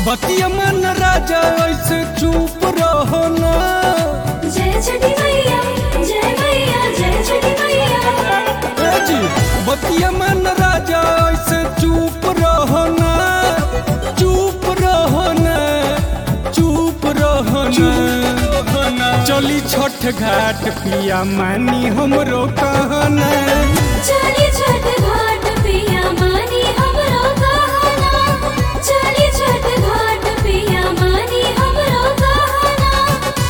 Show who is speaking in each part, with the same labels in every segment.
Speaker 1: बतिया मन राजा ऐसे चुप रहो ना
Speaker 2: जय छठी मैया जय मैया जय छठी मैया
Speaker 1: ए जी बतिया मन राजा ऐसे चुप रहो ना चुप रहो ना चुप रहो ना चली छठ घाट पिया मानी हमरो कहना
Speaker 2: चली छठ घाट पिया मानी हमरो कहना चली छठ घाट पिया मानी हमरो कहना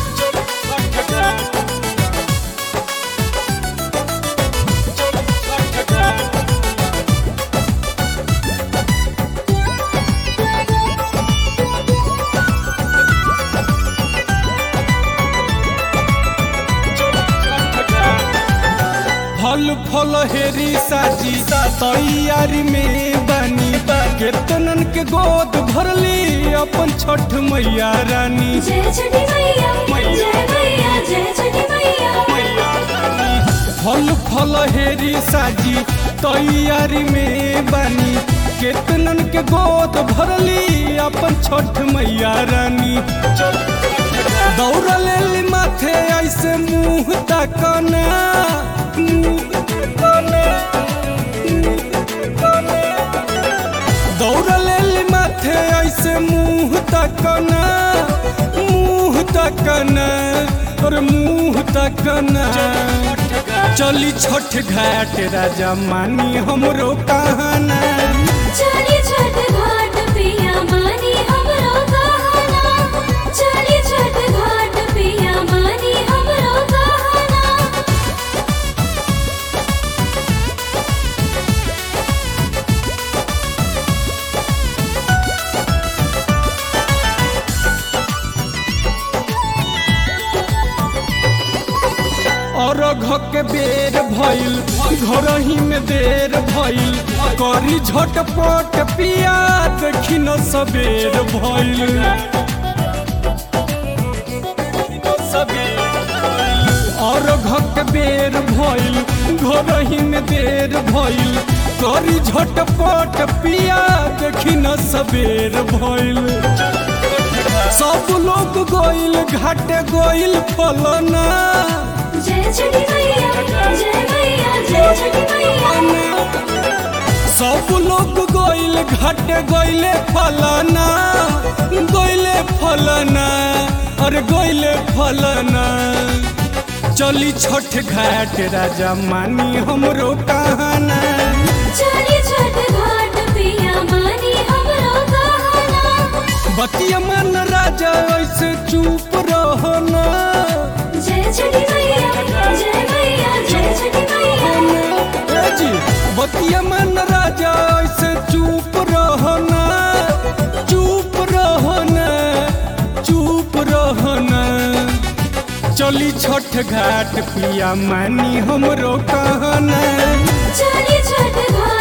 Speaker 1: फल फल हेरी साजी तैयारी में बानी केतनन के गोद भरली अपन छठ मैया रानी
Speaker 2: जय छठी मैया जय मैया जय छठी मैया
Speaker 1: फल फल हेरी साजी तैयारी में बानी केतनन के गोद भरली अपन छठ मैया रानी दौड़ लेली माथे ऐसे मुंह तकना मुंह तकना, मुंह तकना। दौड़ लेली माथे ऐसे मुंह तकना मुंह तकना और मुंह तकना चली छठ घाट राजा मानी हमरो कहना
Speaker 2: चली छठ घाट पिया मानी हमरो कहना चली छठ घाट पिया मानी हमरो कहना
Speaker 1: और के बेर भइल घर ही में देर भइल करी झटपट पिया देखी न सबेर भइल और के बेर भइल घर ही में देर भइल करी झटपट पिया देखी न सबेर भइल सब लोग गोइल घाटे गोइल फलना
Speaker 2: जय छठी मैया जय मैया जय छठी मैया
Speaker 1: सब लोग गोइल घाटे गोइले फलना गोइले फलना अरे गोइले फलना चली छठ घाट राजा मानी हमरो कहना
Speaker 2: चली छठ घाट पिया मानी हमरो कहना
Speaker 1: बतिया मन राजा ऐसे चुप रहो ना
Speaker 2: जय छठी मैया जय मैया जय छठी मैया
Speaker 1: ए जी बतिया मन राजा ऐसे चुप रहो ना चुप रहो ना चुप रहो ना चली छठ घाट पिया मानी हमरो कहना
Speaker 2: चली छठ घाट